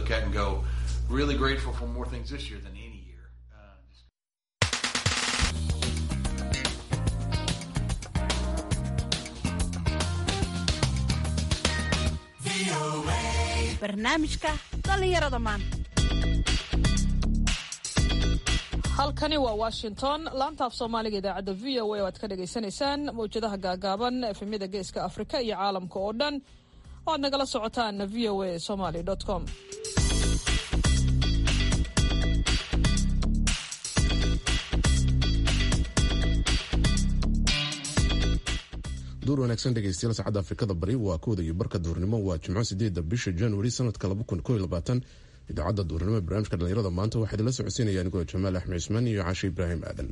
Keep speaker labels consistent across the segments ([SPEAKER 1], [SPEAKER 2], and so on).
[SPEAKER 1] look at and go, really grateful for more things this year than any year. Uh, just
[SPEAKER 2] barnaamijka dhallinyarada maanta
[SPEAKER 3] halkani waa washington laanta af soomaaliga idaacadda v o a oo aad ka dhagaysanaysaan mawjadaha gaagaaban efemyada geeska afrika iyo caalamka oo dhan oo aad nagala socotaan v o a somaly com
[SPEAKER 4] duur wanaagsan dhegeystayaal saacadda afrikada bari waa kooda iyo barka duurnimo waa jimco sideeda bisha januari sanadka idaacadda duurnimo ee barnaamijka dhalinyarada maanta waxaa idinla socodsiinaya anigoo jamaal axmed cismaan iyo cashe ibraahim aadan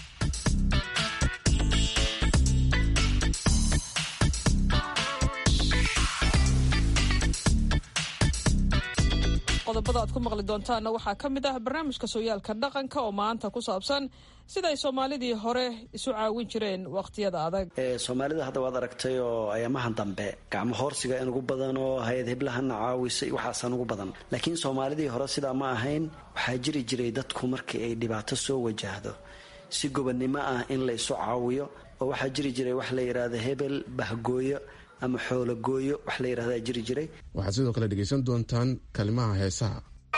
[SPEAKER 3] qodobada aad ku maqli doontaanna waxaa ka mid ah barnaamijka sooyaalka dhaqanka oo maanta ku saabsan siday soomaalidii hore isu caawin jireen waqhtiyada adag
[SPEAKER 5] soomaalida hadda waad aragtay oo ayaamahan dambe gacmo hoorsiga in ugu badan oo hay-ad hiblahana caawisay waxaasaan ugu badan laakiin soomaalidii hore sidaa ma ahayn waxaa jiri jiray dadku markii ay dhibaato soo wajahdo si gobonnimo ah in la isu caawiyo oo waxaa jiri jiray wax la yidhaahdo hebel bahgooyo ama xoologooyo wax la yidhahdaa jiri jiray
[SPEAKER 4] waxaad sidoo kale dhegaysan doontaan kalimaha heesaha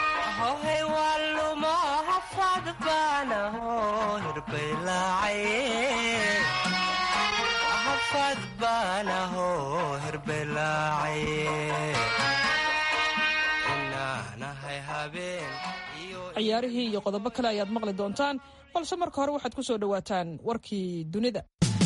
[SPEAKER 3] ciyaarihii iyo qodobo kale ayaad maqli doontaan balse marka hore waxaad ku soo dhowaataan warkii dunida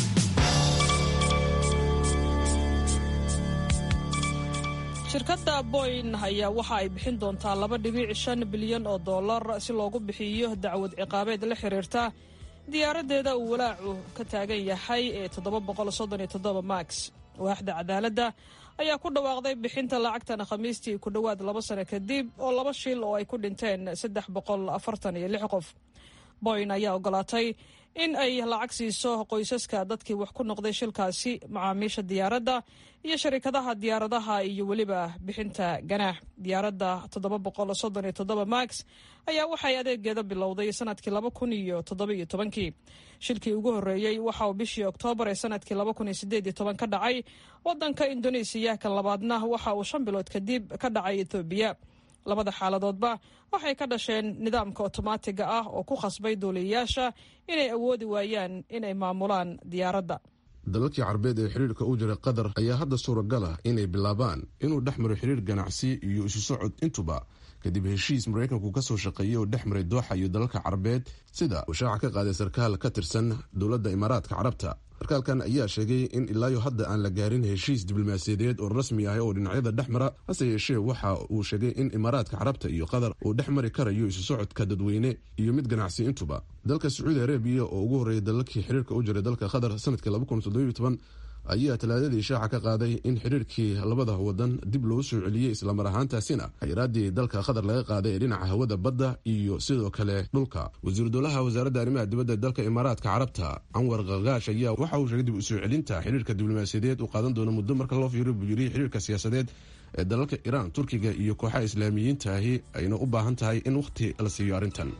[SPEAKER 3] shirkadda boyn ayaa waxa ay bixin doontaa laba dhibic shan bilyan oo dollar si loogu bixiyo dacwad ciqaabeed la xiriirta diyaaraddeeda uu walaacu ka taagan yahay ee toddoba max waaxda cadaaladda ayaa ku dhawaaqday bixinta lacagtan khamiistii ku dhowaad laba sano kadib oo laba shil oo ay ku dhinteen saddex boqol afartan iyo lix qof boyn ayaa ogolaatay in ay lacag siiso qoysaska dadkii wax ku noqday shilkaasi macaamiisha diyaaradda iyo sharikadaha diyaaradaha iyo weliba bixinta ganaax diyaaradda toddoba boqol soddon iyo toddoba max ayaa waxay adeegeeda bilowday sanadkii laba kun iyo toddobiyo tobankii shilkii ugu horreeyey waxa uu bishii oktoobar ee sanadkii laba kun iyo sideed iyo toban ka dhacay waddanka indoneesiya kan labaadna waxa uu shan bilood kadib ka dhacay ethoobiya labada xaaladoodba waxay ka dhasheen nidaamka otomaatiga ah oo ku khasbay duuliyayaasha inay awoodi waayaan inay maamulaan diyaaradda
[SPEAKER 4] dalalkii carbeed ee xiriirka u jiray qatar ayaa hadda suuragal ah inay bilaabaan inuu dhex maro xiriir ganacsi iyo isu socod intuba kadib heshiis maraykanku ka soo shaqeeyey oo dhex maray dooxa iyo dalalka carbeed sida uu shaaca ka qaaday sarkaal ka tirsan dowladda imaaraadka carabta sarkaalkan ayaa sheegay in ilaayo hadda aan la gaarin heshiis diblomaasiyadeed oo rasmi ah oo dhinacyada dhex mara hase yeeshee waxa uu sheegay in imaaraadka carabta iyo qatar uu dhex mari karayo isu socodka dadweyne iyo mid ganacsi intuba dalka sacuudi arabiya oo ugu horreeyay dalalkii xiriirka u jiray dalka qatar sanadkii ayaa talaadadii shaaca ka qaaday in xiriirkii labada wadan dib loo soo celiyey islamar ahaantaasina xayiraadii dalka qatar laga qaaday ee dhinaca hawada badda iyo sidoo kale dhulka wasiiru dowlaha wasaaradda arrimaha dibadda dalka imaaraadka carabta anwar kakaash ayaa waxa uu sheegay dib u soo celinta xiriirka diblomaasiyadeed uu qaadan doono muddo marka loo fiiriyo buu yiri xiriirka siyaasadeed ee dalalka iraan turkiga iyo kooxaha islaamiyiintaahi ayna u baahan tahay in wakhti la siiyo arrintan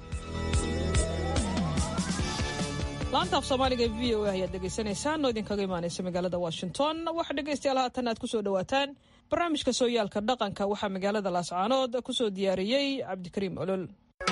[SPEAKER 3] laanta af soomaaliga v o a ayaad dhegaysanaysaan oo idinkaga imaanaysa magaalada washington waxaa dhegaystayaal haatan aad kusoo dhowaataan barnaamijka sooyaalka dhaqanka waxaa magaalada laascaanood kusoo diyaariyey cabdikariim olol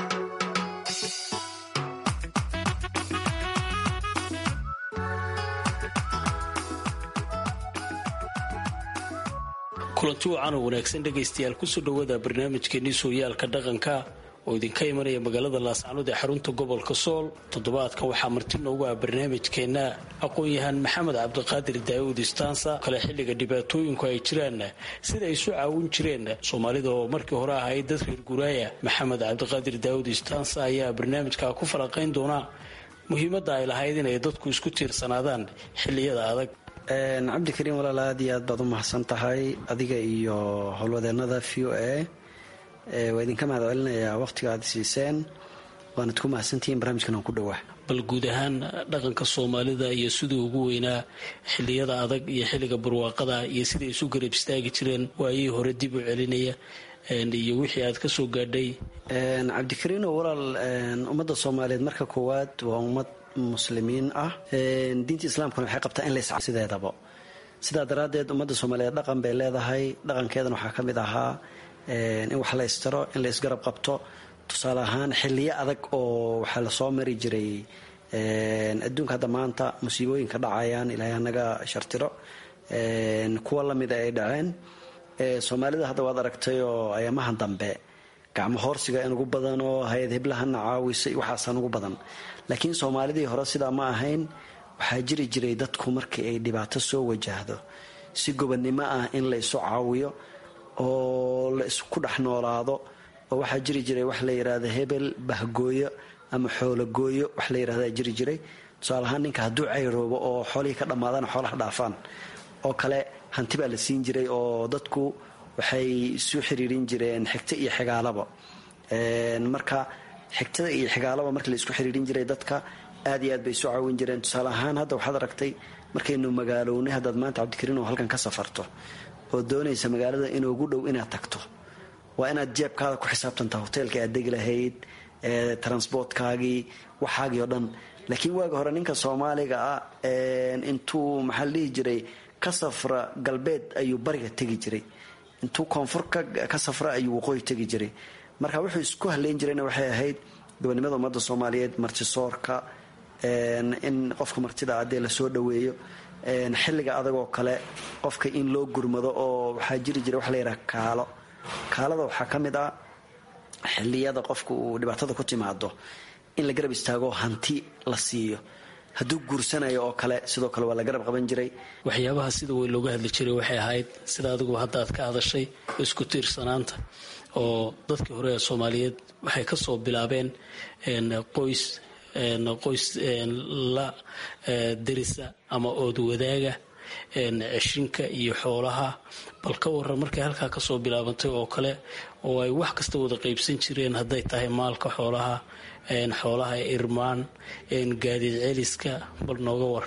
[SPEAKER 6] kulanti wacan oo wanaagsan dhegaystayaal kusoo dhowaada barnaamijkeenii sooyaalka dhaqanka oo idinka imanaya magaalada laascaanood ee xarunta gobolka sool toddobaadka waxaa marti noogu ah barnaamijkeenna aqoon-yahaan maxamed cabdiqaadir daawud istaansa kale xilliga dhibaatooyinku ay jiraan sida ay isu caawin jireen soomaalida oo markii hore ahayd dad reer guraaya maxamed cabdiqaadir daawud istaansa ayaa barnaamijka ku faraqayn doona muhiimadda ay lahayd inay dadku isku tiirsanaadaan xilliyada adag
[SPEAKER 5] cabdikariim walaal aad iyo aad baad u mahadsan tahay adiga iyo howlwadeenada v o a waa idinka mahad celinayaa wakhtiga aad siiseen waanad ku mahadsantihiin barnaamijkan aan ku dhowaa
[SPEAKER 6] bal guud ahaan dhaqanka soomaalida iyo siduu ugu weynaa xilliyada adag iyo xilliga barwaaqada iyo siday isu garab istaagi jireen waayihii hore dib u celinaya iyo wixii aad ka soo gaadhay
[SPEAKER 5] cabdikariino walaal ummadda soomaaliyeed marka koowaad waa ummad muslimiin ah diinta islaamkuna waxay qabtaa in lays sideedaba sidaa daraaddeed ummadda soomaaliyeed dhaqan bay leedahay dhaqankeedana waxaa ka mid ahaa in wax la ystiro in la ysgarab qabto tusaale ahaan xiliyo adag oo waxaa lasoo mari jiray adduunka hadda maanta musiibooyinka dhacayaan ilaahay anaga shartiro kuwa lamida ay dhaceen soomaalida hadda waad aragtay oo ayaamahan dambe gacmo hoorsiga in ugu badan oo hay-ad hiblahana caawisay waxaasaan ugu badan laakiin soomaalidii hore sidaa ma ahayn waxaa jiri jiray dadku markii ay dhibaato soo wajahdo si gobonnimo ah in la isu caawiyo oo la isku dhex noolaado oo waxaa jiri jiray wax la yidhaahdo hebel bahgooyo ama xoologooyo wax la yidhahdaa jiri jiray tusaale ahaan ninka hadduu cayroobo oo xoolihii ka dhammaadaan xoolaha dhaafaan oo kale hanti baa la siin jiray oo dadku waxay isu xiriirin jireen xigto iyo xigaalaba marka xigtada iyo xigaalaba markii la isku xiriirin jiray dadka aad iyo aad bay isu caawin jireen tusaale ahaan hadda waxaad aragtay markaynu magaalownay haddaad maanta cabdikariin oo halkan ka safarto oo doonaysa magaalada inoogu dhow inaad tagto waa inaad jeebkaada ku xisaabtantaa hoteelka aad degi lahayd transportkaagii waxaagii oo dhan laakiin waaga hore ninka soomaaliga ah intuu maxaa la dhihi jiray ka safra galbeed ayuu bariga tegi jiray intuu koonfur ka safra ayuu waqooyi tegi jiray marka wuxuu isku haleyn jirayna waxay ahayd gobonimada ummadda soomaaliyeed martisoorka in qofka martida adee lasoo dhaweeyo xilliga adagoo kale qofka in loo gurmado oo waxaa jiri jiray wax la yidhaha kaalo kaalada waxaa ka mid ah xilliyada qofka uu dhibaatada ku timaado in la garab istaago hanti la siiyo hadduu guursanayo oo kale sidoo kale waa la garab qaban jiray
[SPEAKER 6] waxyaabaha sida weyn looga hadli jiray waxay ahayd sida adigu hadda aad ka hadashay isku tiirsanaanta oo dadkii hore ee soomaaliyeed waxay ka soo bilaabeen qoys qoys la derisa ama ood wadaaga ceshinka iyo xoolaha bal ka waran markay halkaa kasoo bilaabantay oo kale oo ay wax kasta wada qaybsan jireen hadday tahay maalka xoolaha xoolaha irmaan gaadiid celiska bal nooga war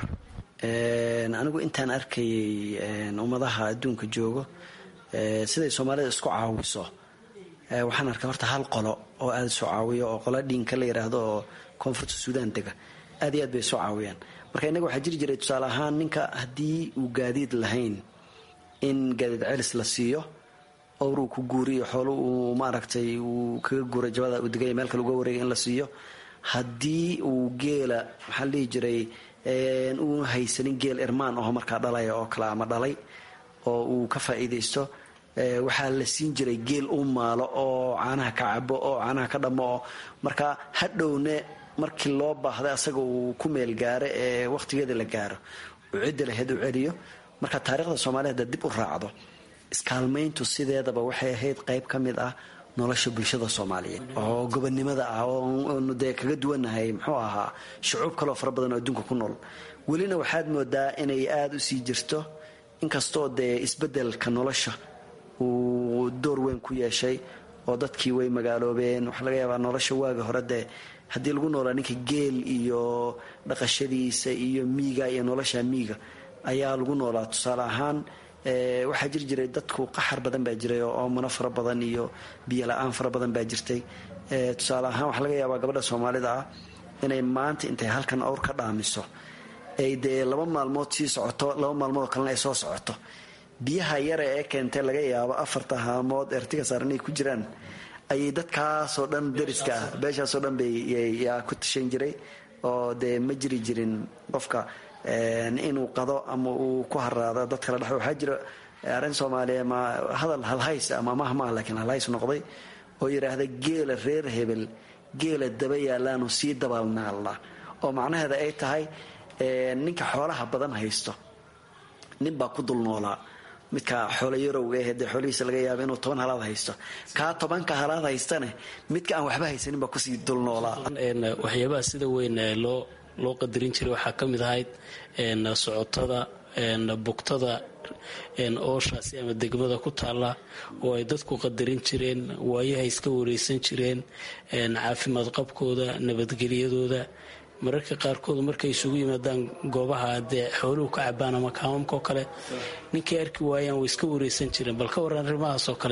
[SPEAKER 5] anigu intaan arkayay ummadaha adduunka joogo siday soomaalida isku caawiso waxaan arkay horta hal qolo oo aada isu caawiyo oo qola dhiinka la yidhaahdo oo koonfurta suudaan dega aad iyo aad bay isu caawiyaan marka innaga waxaa jiri jiray tusaale ahaan ninka haddii uu gaadiid lahayn in gaadiid celis la siiyo owruu ku guuriyo xoolo uu maaragtay uu kaga guuray jabada uu degaya meel kale uga wareegay in la siiyo haddii uu geela maxaa la dhihi jiray uu haysanin geel irmaan aho markaa dhalaya oo kale ama dhalay oo uu ka faa'iidaysto waxaa la siin jiray geel u maalo oo caanaha ka cabo oo caanaha ka dhammo oo marka hadhowne markii loo baahday asaga uu ku meel gaaro ee wakhtigeeda la gaaro uu cidda lahayd u celiyo marka taariikhda soomaliya haddaad dib u raacdo iskaalmayntu sideedaba waxay ahayd qayb ka mid ah nolosha bulshada soomaaliyeed oo gobonnimada ah oonu dee kaga duwannahay muxuu ahaa shucuub kaloo fara badan oo adduunka ku nool welina waxaad moodaa inay aada u sii jirto inkastoo dee isbeddelka nolosha uu door weyn ku yeeshay oo dadkii way magaaloobeen waxaa laga yaabaa nolosha waaga hore dee haddii lagu noolaa ninka geel iyo dhaqashadiisa iyo miiga iyo nolosha miiga ayaa lagu noolaa tusaale ahaan waxaa jiri jiray dadku qaxar badan baa jiray oo oomano fara badan iyo biyo la-aan fara badan baa jirtay tusaale ahaan waxaa laga yaabaa gabadha soomaalida ah inay maanta intay halkan awr ka dhaamiso ay dee laba maalmood sii socoto laba maalmood oo kalena ay soo socoto biyaha yare ee keentay laga yaabo afarta haamood ertiga saaran ay ku jiraan ayay dadkaasoo dhan dariska ah beeshaasoo dhan bayyaa ku tashan jiray oo dee ma jiri jirin qofka inuu qado ama uu ku haraado dad kala dhex waxaa jira arrin soomaaliya ma hadal halhays ama mahmaa laakiin halhays noqday oo yidhaahda geela reer hebel geela daba yaalaanu sii dabaalnaalna oo macnaheeda ay tahay ninka xoolaha badan haysto nin baa ku dul noolaa midka xoolo yarowga eh dee xoolihiisa laga yaaba inuu toban halaad haysto kaa tobanka halaad haystane midka aan waxba haysanin baa kusii dul noolaa
[SPEAKER 6] waxyaabaha sida weyn loo loo qadarin jiray waxaa ka mid ahayd socotada bugtada ooshaasi ama degmada ku taalla oo ay dadku qadarin jireen waayaha iska wareysan jireen caafimaad qabkooda nabadgelyadooda mararka qaarkood markay isugu yimaadaan goobaha dee xooluhu ka cabaan ama kaamamka oo kale ninkay arki waayaan way iska wareysan jireen bal ka waran arrimahaas oo kale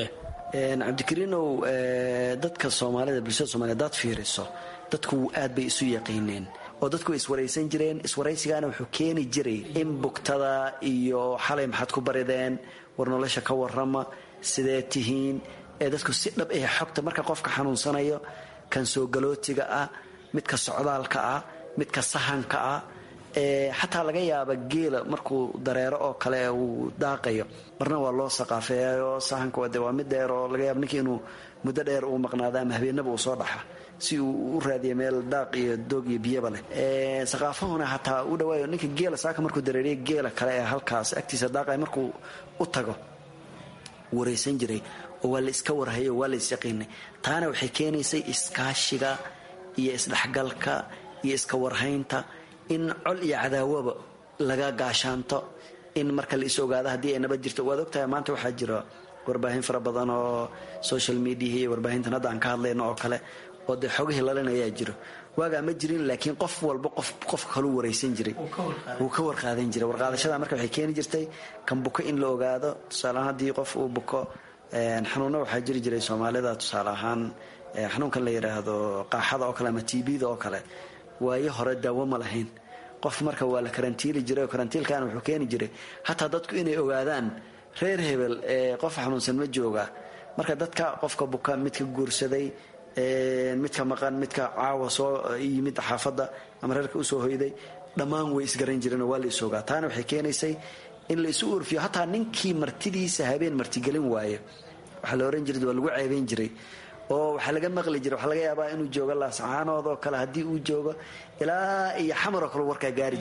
[SPEAKER 5] cabdikariinow dadka soomaalida bulshada soomaliya hadaad fiiriso dadku aad bay isu yaqiineen oo dadku way iswaraysan jireen iswaraysigaana wuxuu keeni jiray in bugtada iyo xalay maxaad ku barideen war nolosha ka warrama sidee tihiin ee dadku si dhab ah xogta marka qofka xanuunsanayo kan soo galootiga ah midka socdaalka ah midka sahanka ah xataa laga yaaba geela markuu dareero oo kale uu daaqayo marna waa loo saqaafeeyayo sahanka de waa mid dheer oo laga yaaba ninka inuu muddo dheer uu maqnaado ama habeenaba uu soo dhaxa si uu u raadiya meel daaq iyo doog iyo biyaba leh saqaafahuna hataa u dhawaayo ninka geela saaka markuu dareeriya geela kale ee halkaas agtiisa daaqaya markuu u tago waraysan jiray oo waa la iska warhayo waa la isyaqiinay taana waxay keenaysay iskaashiga iyo isdhexgalka iyo iska warhaynta in col iyo cadaawoba laga gaashaanto in marka la is ogaado haddii ay nabad jirto waad ogtahay maanta waxaa jira warbaahin fara badan oo social mediaha iyo warbaahintan hadda aan ka hadlayno oo kale oo dee xogihii lalinayaa jiro waagaa ma jirin laakiin qof walba qof qofka kaluu waraysan jiray wuu ka warqaadan jiray warqaadashada marka waxay keeni jirtay kan buko in la ogaado tusaaleahaan haddii qof uu buko xanuunna waxaa jiri jiray soomaalida tusaale ahaan xanuunkan la yidhaahdo qaaxada oo kale ama tbda oo kale waayo hore daawo ma lahayn qof marka waa la karantiili jiray oo karantiilkaana wuxuu keeni jiray hataa dadku inay ogaadaan reer hebel ee qof xanuunsan ma jooga marka dadka qofka buka midka guursaday midka maqan midka caawa soo yimid xaafadda ama reerka usoo hoyday dhammaan way isgaran jireen oo waa la is ogaa taana waxay keenaysay in la isu urfiyo hataa ninkii martidiisa habeen martigelin waayo waxaa la ohan jiray waa lagu ceebayn jiray oo waxaa laga maqli jiray waxaa laga yaabaa inuu joogo laascaanood oo kale haddii uu joogo ilaa iyo xamar oo kale warkaa gaari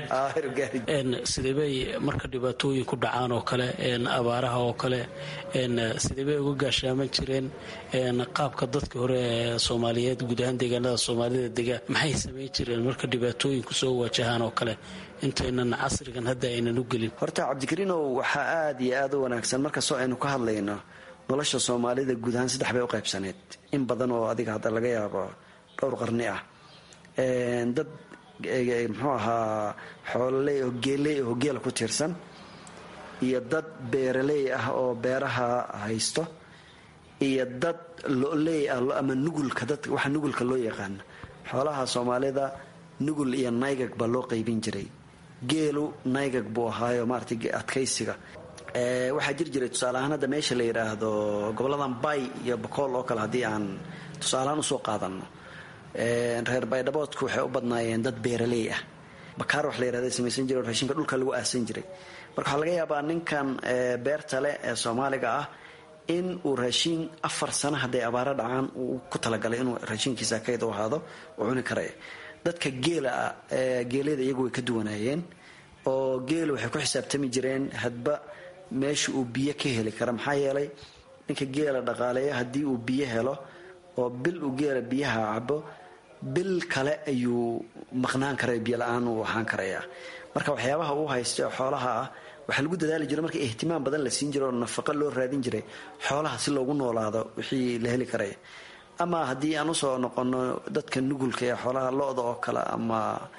[SPEAKER 5] jiray
[SPEAKER 6] sidee bay marka dhibaatooyin ku dhacaan oo kale abaaraha oo kale sidee bay uga gaashaaman jireen qaabka dadkii hore ee soomaaliyeed guud ahaan deegaanada soomaalida dega maxay samayn jireen marka dhibaatooyinku soo wajahaan oo kale intaynan casrigan hadda aynan u gelin
[SPEAKER 5] horta cabdikariinow waxaa aad iyo aad u wanaagsan markastoo aynu ka hadlayno nolosha soomaalida guud ahaan saddex bay u qaybsaneed in badan oo adiga hadda laga yaabo dhowr qarni ah dad muxuu ahaa xoololey oo geeley oo geela ku tiirsan iyo dad beeraley ah oo beeraha haysto iyo dad loley ah ama nugulka dad waxa nugulka loo yaqaano xoolaha soomaalida nugul iyo naygag baa loo qaybin jiray geelu naygag buu ahaayo maarata adkaysiga waxaa jiri jiray tusaaleahaan hadda meesha la yidhaahdo goboladan bay iyo bakool oo kale haddii aan tusaalehaan usoo qaadano reer baydhaboodku waxay u badnaayeen dad beeraley ah bakaar wax la yirahda samaysan jiray oo raashinka dhulka lagu aasan jiray marka waxaa laga yaabaa ninkan beerta leh ee soomaaliga ah in uu raashiin afar sano hadday abaaro dhacaan uu ku talagalay inuu raashinkiisa kayd u ahaado uu cuni karaya dadka geela geelyada iyagu way ka duwanaayeen oo geelu waxay ku xisaabtami jireen hadba meesha uu biyo ka heli kara maxaa yeelay ninka geela dhaqaaleeya haddii uu biyo helo oo bil uu geela biyaha cabo bil kale ayuu maqnaan karaya biyo la-aan uu ahaan karayaa marka waxyaabaha uu haysta xoolaha ah waxaa lagu dadaali jiro marka ihtimaam badan la siin jiro oo nafaqo loo raadin jiray xoolaha si loogu noolaado wixii la heli karaya ama haddii aan usoo noqono dadka nugulka ee xoolaha lo-da oo kale ama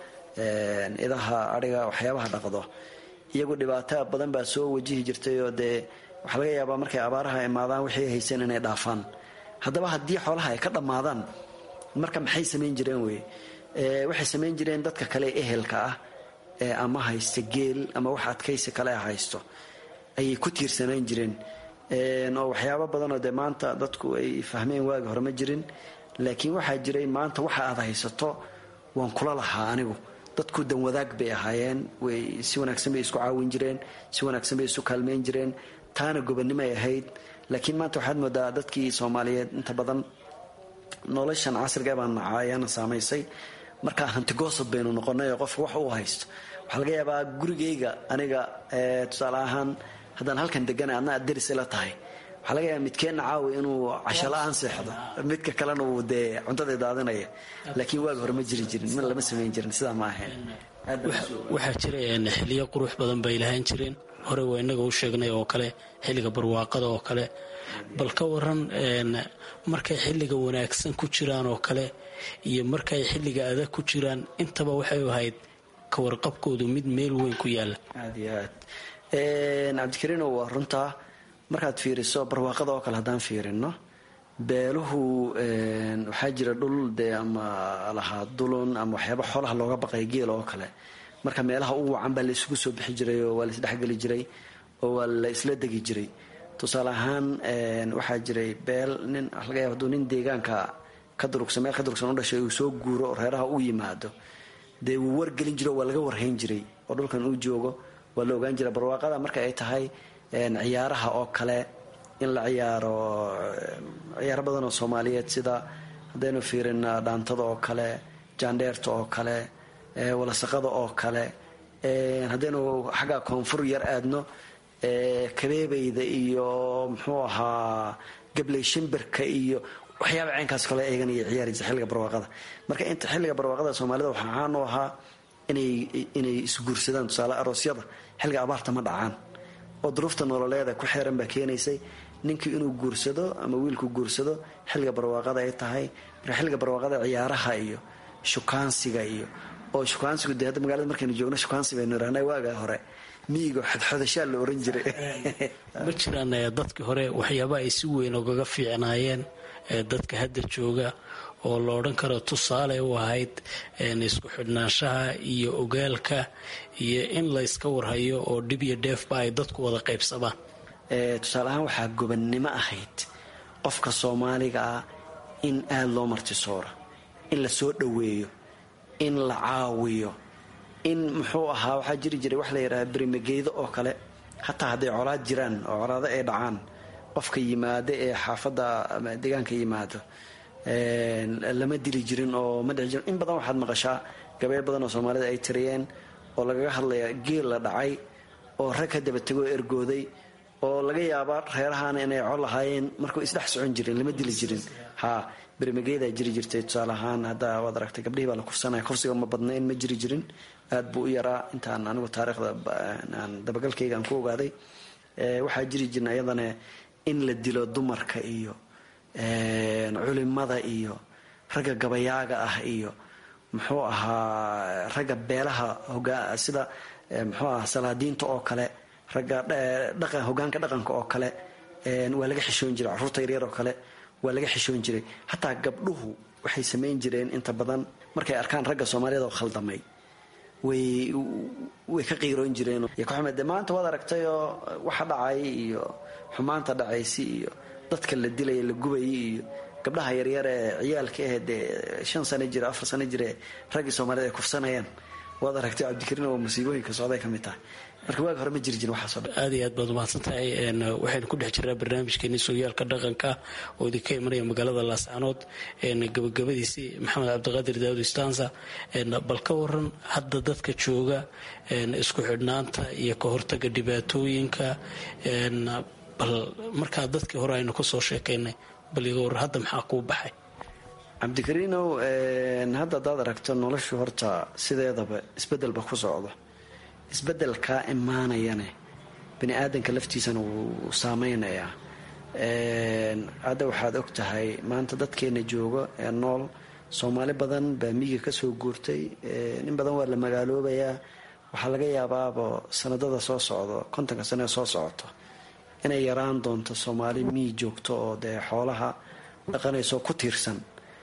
[SPEAKER 5] idaha adhiga waxyaabaha dhaqdo iyagu dhibaato badan baa soo wajihi jirtay oo dee waxaa laga yaabaa markay abaaraha imaadaan waxay hayseen inay dhaafaan haddaba haddii xoolaha ay ka dhammaadaan marka maxay samayn jireen wey waxay samayn jireen dadka kale ehelka ah ee ama haysta geel ama wax adkaysi kale a haysto ayay ku tiirsanaan jireen oo waxyaabo badanoo dee maanta dadku ay fahmeen waagi hore ma jirin laakiin waxaa jiray maanta waxa aad haysato waan kula lahaa anigu dadku danwadaag bay ahaayeen way si wanaagsan bay isku caawin jireen si wanaagsan bay isu kaalmayn jireen taana gobonnimoay ahayd laakiin maanta waxaad moodaa dadkii soomaaliyeed inta badan noloshan casriga baan nacaa ayaana saamaysay markaa hantigoosad baynu noqonay oo qofka wax uu haysto waxaa laga yaabaa gurigayga aniga tusaale ahaan haddaan halkan degana adna aad deris ila tahay waxaa laga yaaba midkeenna caawi inuu casho la-aan seexdo midka kalena uu dee cuntada daadinaya laakiin waagi hore ma jiri jirin lama samayn jirin sidaa ma ahayn
[SPEAKER 6] waxaa jira xiliyo qurux badan bay lahaan jireen hore waa inaga u sheegnay oo kale xilliga barwaaqada oo kale bal ka waran markay xilliga wanaagsan ku jiraan oo kale iyo markay xilliga adag ku jiraan intaba waxay ahayd kawarqabkoodu mid meel weyn ku yaala
[SPEAKER 5] aad iyo aad cabdikariino waa runtaa markaad fiiriso barwaaqada oo kale haddaan fiirino beeluhu waxaa jira dhul dee ama lahaa dulun ama waxyaaba xoolaha looga baqay geel oo kale marka meelaha ugu wacan baa la isugu soo bixi jiray oo waa la isdhexgeli jiray oo waa la isla degi jiray tusaale ahaan waxaa jiray beel nin waxa laga yaaba haduu nin deegaanka ka durugsan meel ka durugsan u dhashay uu soo guuro oo reeraha u yimaado dee wuu wargelin jiro waa laga warhayn jiray oo dhulkan uu joogo waa la ogaan jira barwaaqada marka ay tahay ciyaaraha oo kale in la ciyaaro ciyaaro badan oo soomaaliyeed sida haddaynu fiirin dhaantada oo kale jaandheerta oo kale walasaqada oo kale haddaynu xagga koonfur yar aadno kabeebeyda iyo muxuu ahaa gabley shimbirka iyo waxyaaba caynkaas kale eegan iyo ciyaaraysa xilliga barwaaqada marka inta xilliga barwaaqada soomaalida waxaa caan u ahaa inay inay isguursadaan tusaale aroosyada xilliga abaarta ma dhacaan oo duruufta nololeeda ku xeeran baa keenaysay ninkii inuu guursado ama wiilku guursado xilliga barwaaqada ay tahay marka xilliga barwaaqada ciyaaraha iyo shukaansiga iyo oo shukaansigu dee hadda magaalada markaynu joogno shukaansi baynu idhahnay waaga hore miyiga xodxodashaa la oran jiray
[SPEAKER 6] ma jiraan dadkii hore waxyaaba ay si weyn ogaga fiicnaayeen dadka hadda jooga oo la odhan karo tusaale u ahayd isku xidhnaanshaha iyo ogaalka iyo in la yska warhayo oo dhib iyo dheefba ay dadku wada qaybsamaan
[SPEAKER 5] tusaale ahaan waxaa gobannimo ahayd qofka soomaaliga ah in aada loo martisooro in la soo dhoweeyo in la caawiyo in muxuu ahaa waxaa jiri jiray wax la yidhaha berimageydo oo kale hataa hadday colaad jiraan oo colaado ay dhacaan qofka yimaado ee xaafadda deegaanka yimaado lama dili jirin oo ma dhici jirin in badan waxaad maqashaa gabeel badan oo soomaalida ay tiriyeen oo lagaga hadlaya geel la dhacay oo rag ka daba tegoo ergooday oo laga yaaba reerahaana inay col lahaayeen markuu isdhex socon jirin lama dili jirin ha bermageedaa jiri jirtay tusaale ahaan hadda waad aragtay gabdhihii baa la kufsanaya kufsiga ma badnayn ma jiri jirin aad buu u yaraa intaan anigu taariikhda dabagalkayga aan ku ogaaday waxaa jiri jirna iyadana in la dilo dumarka iyo culimada iyo ragga gabayaaga ah iyo muxuu ahaa ragga beelaha hogaa sida muxuu ahaa salaadiinta oo kale ragga dhaqan hogaanka dhaqanka oo kale waa laga xishoon jiray carruurta yaryar oo kale waa laga xishoon jiray hataa gabdhuhu waxay samayn jireen inta badan markay arkaan ragga soomaaliyad oo khaldamay way way ka qiiroon jireen de maanta waad aragtay oo waxa dhacay iyo xumaanta dhacaysi iyo dadka la dilaya la gubayay iyo gabdhaha yaryar ee ciyaalka ah dee shan sano jira afar sano jire raggii soomaaliyed ay kufsanayaan waad aragtay cabdikariin oo musiibooyinka socday ka mid tahay marka waagi hore ma jiri jirin waxaaso dhan
[SPEAKER 6] aad iyo aad baad umahadsan tahay waxaynu ku dhex jirnaa barnaamijkeeni sooyaalka dhaqanka oo idinka imanaya magaalada laascanood gabagabadiisii maxamed cabdiqaadir daawud istanza bal ka waran hadda dadka jooga isku xidhnaanta iyo ka hortaga dhibaatooyinka bal markaa dadkii hore aynu ka soo sheekaynay bal iga war hadda maxaa kuu baxay
[SPEAKER 5] cabdikariinow hadda hadaad aragto noloshu horta sideedaba isbedelba ku socdo isbedelkaa imaanayane bani aadanka laftiisana wuu saameynayaa hadda waxaad og tahay maanta dadkeena jooga ee nool soomaali badan baa miyiga kasoo guurtay in badan waa la magaaloobayaa waxaa laga yaabaaba sanadada soo socdo kontonka sane soo socoto inay yaraan doonto soomaali miyi joogto oo dee xoolaha dhaqanayso ku tiirsan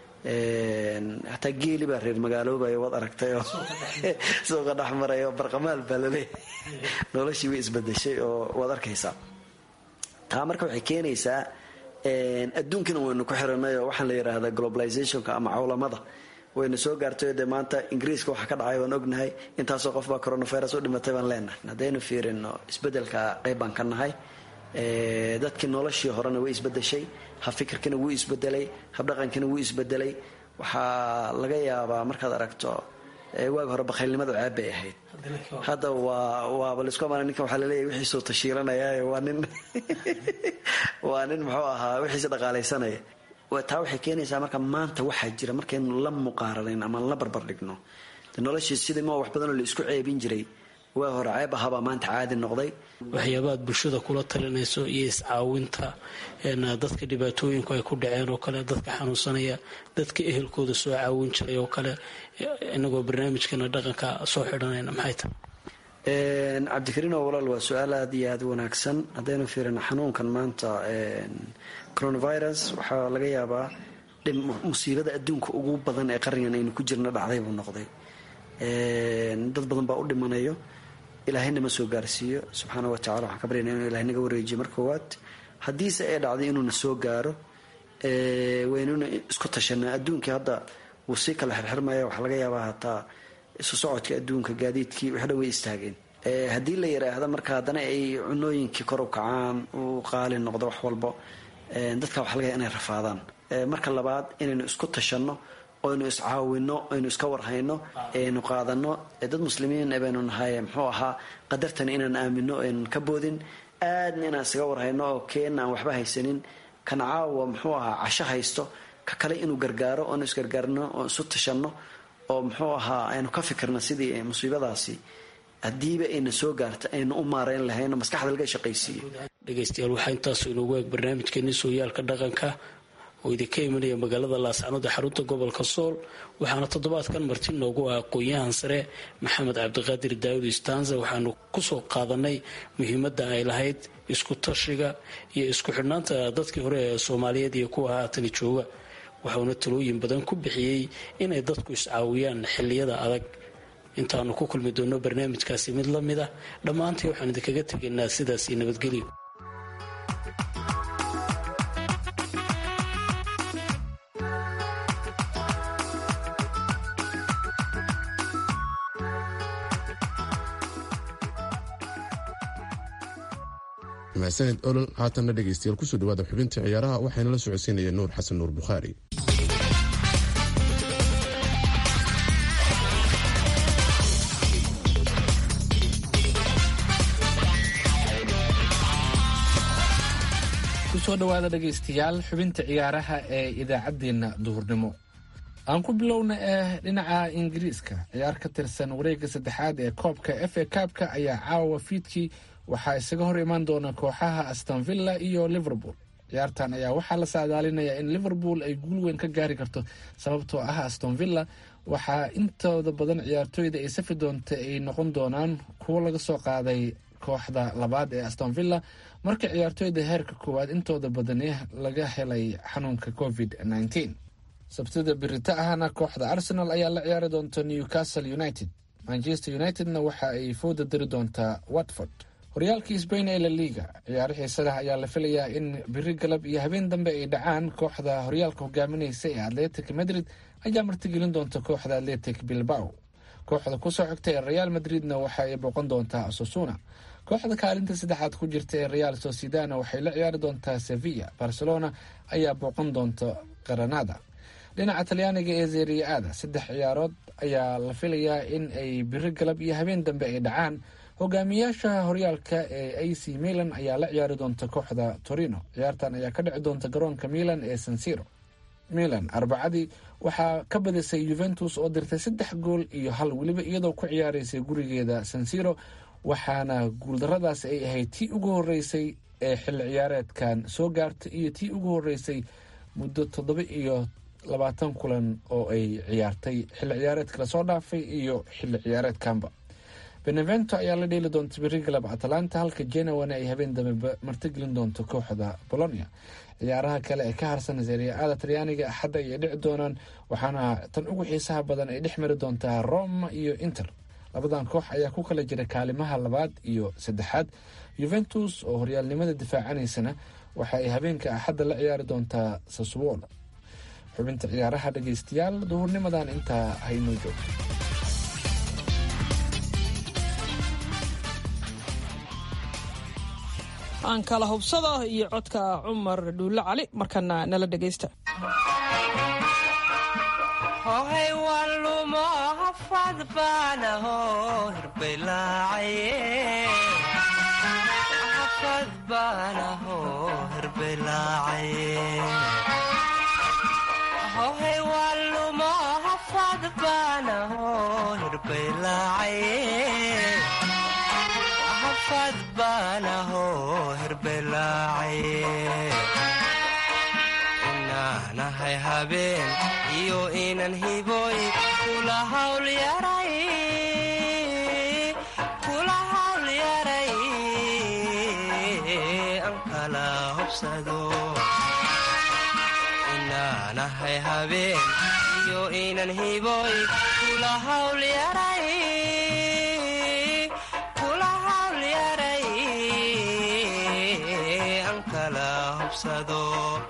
[SPEAKER 5] hataa geeli baa reer magaaloobaya waad aragtay oo suuqa dhexmaray oo barqamaal baa laleeyahay noloshii way isbadashay oo waad arkaysaa taa marka waxay keenaysaa adduunkana waynu ku xiranay oo waxaan la yidhaahdaa globalizationka ama cawlamada wayna soo gaartay dee maanta ingiriiska waxa ka dhacay waan ognahay intaasoo qof baa coronavirus u dhimatay baan leenahay haddaynu fiirino isbedelka qayb baan ka nahay dadkii noloshii horena way isbedeshay habfikirkina wuu isbedelay habdhaqankina wuu isbedelay waxaa laga yaabaa markaad aragto waagi hore bakhaylnimadu ceeb bay ahayd hadda waa waaba laisku amaana ninkan waxaa laleeyahy wixiisuu tashiilanaya waa nin waa nin muxuu ahaa wixiisa dhaqaalaysanaya taa waxay keenaysaa marka maanta waxaa jira markaynu la muqaaranayn ama la barbar dhigno noloshii sidii ma wax badanoo la isku ceebin jiray waa hore ceeb ahaabaa maanta caadi noqday
[SPEAKER 6] waxyaabaad bulshada kula talinayso iyo iscaawinta dadka dhibaatooyinku ay ku dhaceen oo kale dadka xanuunsanaya dadka ehelkooda soo caawin jiray oo kale inagoo barnaamijkeena dhaqanka soo xidhanayna maxay tahay
[SPEAKER 5] cabdikariin oo walaal waa su-aal aada iyo aada u wanaagsan haddaynu fiirino xanuunkan maanta coronavirus waxaa laga yaabaa musiibada adduunka ugu badan ee qarnigan aynu ku jirna dhacday buu noqday dad badan baa u dhimanayo ilaahayna ma soo gaarsiiyo subxaana wa tacala waxaan ka baryana inuu ilahay naga wareejiyo mar koowaad haddiise ay dhacday inuuna soo gaaro waynuna isku tashanaa adduunkii hadda wuu sii kala xirxirmaya waxaa laga yaabaa hataa isu socodka adduunka gaadiidkii waxdha way istaageen haddii la yiraahda marka haddana ay cunooyinkii kor u kacaan uu qaali noqdo wax walbo dadka waxa laga yaaba inay rafaadaan marka labaad inaynu isku tashanno oynu iscaawino aynu iska warhayno aynu qaadano dad muslimiin baynu nahay muxuu ahaa qadartana inaan aamino aynan ka boodin aadna inaan isaga warhayno oo keenna aan waxba haysanin kan caawa muxuu ahaa casho haysto ka kale inuu gargaaro oonu isgargaarno oo isu tashanno oo muxuu ahaa aynu ka fikirno sidii musiibadaasi haddiiba ayna soo gaarta aynu u maareyn lahayno maskaxda laga shaqaysiiyo
[SPEAKER 6] dhegaystayaal waxaa intaasu inoogu eeg barnaamijkeeni sooyaalka dhaqanka oo idinka imanaya magaalada laascanood ee xarunta gobolka sool waxaana toddobaadkan marti noogu ah aqoon-yahan sare maxamed cabdiqaadir daawud istanza waxaanu kusoo qaadanay muhiimadda ay lahayd isku tashiga iyo isku xidhnaanta dadkii hore ee soomaaliyeed iyo kuwa haatani jooga waxauna talooyin badan ku bixiyey inay dadku iscaawiyaan xilliyada adag intaanu ku kulmi doonno barnaamijkaasi mid la mid ah dhammaantii waxaan idinkaga tegaynaa sidaas iyo nabadgelyo
[SPEAKER 4] mahadsaned olol haatanna dhegaystayaal kusoo dhawaada xubinta ciyaaraha waxaana la socodsiinaya nuur xasan nuur bukhaari
[SPEAKER 7] kusoo dhawaada dhegaystayaal xubinta ciyaaraha ee idaacaddeenna duhurnimo aan ku bilowna eh dhinaca ingiriiska ciyaar ka tirsan wareegga saddexaad ee koobka f a kaabka ayaa caawa fiidkii waxaa isaga hor imaan doona kooxaha astonvilla iyo liverpool ciyaartan ayaa waxaa la saadaalinayaa in liverpool ay guul weyn ka gaari karto sababtoo ah astonvilla waxaa intooda badan ciyaartooyda ay safi doonta ay noqon doonaan kuwo laga soo qaaday kooxda labaad ee astonvilla marka ciyaartooyda heerka koowaad intooda badani laga helay xanuunka covid -19 sabtida birita ahna kooxda arsenal ayaa la ciyaari doonta newcastle united manchester unitedna waxa ay fooda dari doontaa watford horyaalkii sbain ee la liga ciyaaro xiisadah ayaa la filayaa in biri galab iyo habeen dambe ay dhacaan kooxda horyaalka hogaaminaysa ee atletic madrid ayaa martigelin doonta kooxda atletic bilbao kooxda kusoo xigta ee real madridna waxa ay booqan doontaa sosuna kooxda kaalinta saddexaad ku jirta ee real sociedana waxay la ciyaari doontaa sevilla barcelona ayaa booqan doonta granada dhinaca talyaaniga ee zeriya-ada saddex ciyaarood ayaa la filayaa in ay biri galab iyo habeen dambe ay dhacaan hogaamiyaasha horyaalka ee a c milan ayaa la ciyaari doonta kooxda torino ciyaartan ayaa ka dhici doonta garoonka milan ee sansiro milan arbacadii waxaa ka badisay yuventus oo dirtay saddex gool iyo hal weliba iyadoo ku ciyaaraysay gurigeeda sansiro waxaana guuldaradaas ay ahayd tii ugu horeysay ee xilli ciyaareedkan soo gaartay iyo tii ugu horeysay muddo toddoba iyo labaatan kulan oo ay ciyaartay xilli ciyaareedka lasoo dhaafay iyo xilli ciyaareedkanba benevento ayaa la dheeli doonta biri galab atalanta halka genawana ay habeen dambe martigelin doonto kooxda bolonia ciyaaraha kale ee ka harsan seria-ada talyaaniga axadda ayay dhici doonaan waxaana tan ugu xiisaha badan ay dhex mari doontaa roma iyo inter labadan koox ayaa ku kala jira kaalimaha labaad iyo saddexaad yuventus oo horyaalnimada difaacanaysana waxa ay habeenka axadda la ciyaari doontaa saswol xubinta ciyaaraha dhegaystayaal duhurnimadan intaa haynoo joogto
[SPEAKER 3] aan kala hubsada iyo codka cumar dhuulle cali markana nala dhegaysta
[SPEAKER 8] inaanahay habeen iyo inan hiboy kula hawl yaray kula hubsado inaanahay habeen iyo inan hiboy kula hawlyaray kula hawlyaray aan kala hubsado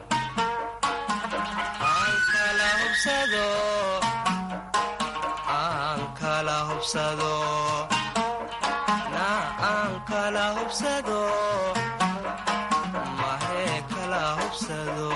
[SPEAKER 8] aan kala hubsado aan kala hubsado na aan kala hubsado mahee kala hubsado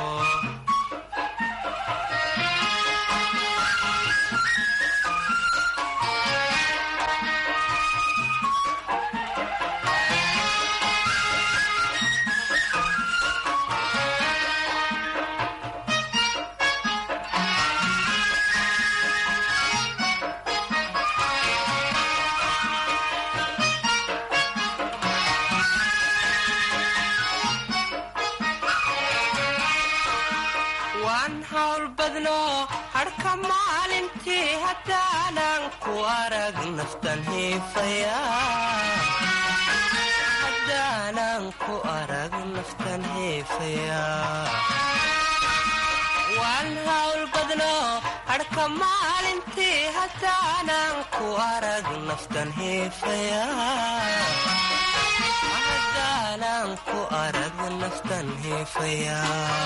[SPEAKER 8] waan hawl badno hadhka maalintii haddaanan ku arag naftan hiifaya haddaanan ku arag naftan hiifaya waan hawl badno hadhka maalintii haddaanan ku arag naftan hiifaya haddaanan ku arag naftan hiifaya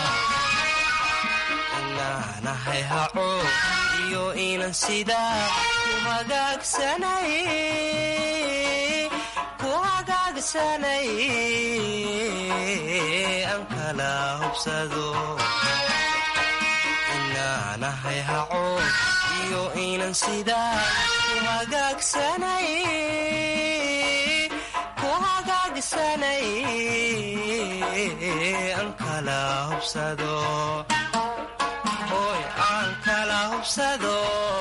[SPEAKER 8] inaanahay haco iyo inan sidaa ku hagaagsanay ku hagaagsanay aan kala hubsado inaanahay haco iyo inan sidaa ku hagaagsanay ku hagaagsanay aan kala hubsado hoy aan kala hubsado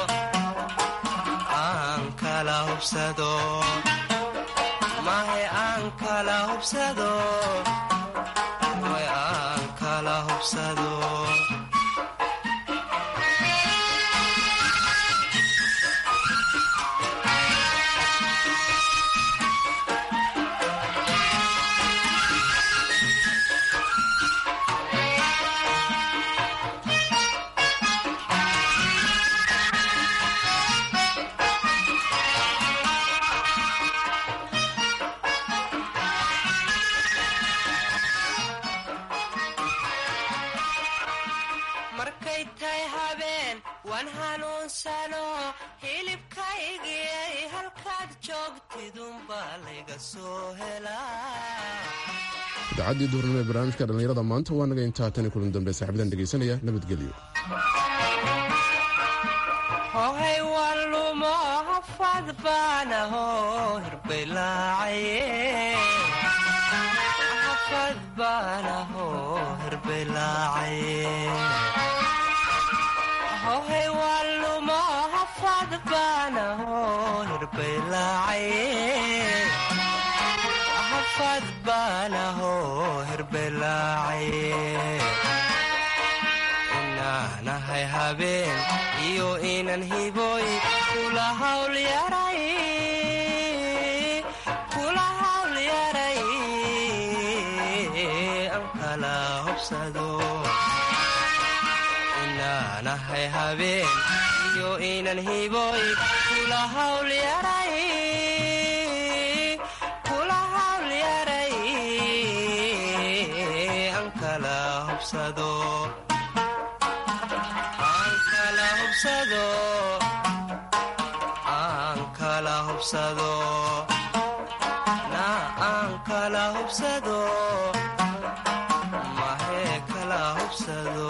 [SPEAKER 8] aan kala hubsado mahe aan kala hubsado hoy aan kala hubsado markay tahay habeen waan hanuunsano hilibkaygiyay halkaad joogtidunbaa layga soo helaa
[SPEAKER 4] idaacadii duurnimo ee barnaamijka dhallinyarada maanta waa naga intaa tan iyo kulan dambe saaxiibadan dhegaysanaya nabadgelyo
[SPEAKER 8] hohay waan lumo hafad baanaho hirbay hafad baanaho hirbay laacaye hohay waan lumo hafad baanaho hirbay laacaye hafad baanaho hirbay laacaye inaanahay habeen iyo inan hiboy kula hawlyaray kula hawlyaray aan kala hubsado inaanahay habeen iyo inan hiboy kula hawlyaray kula hawlyaray aan kala hubsado aan kala hubsado aan kala hubsado na aan kala hubsado mahee kala hubsado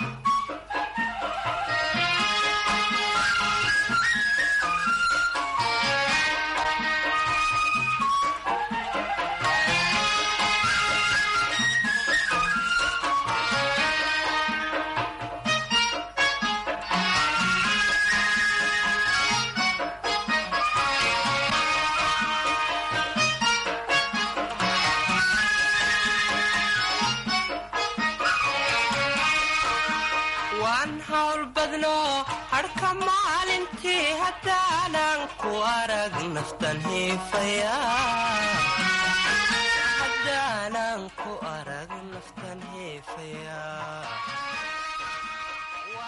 [SPEAKER 8] waan hawl badno hadhka maalintii haddaanan ku arag naftan hiifaya haddaanan ku arag naftan heefaya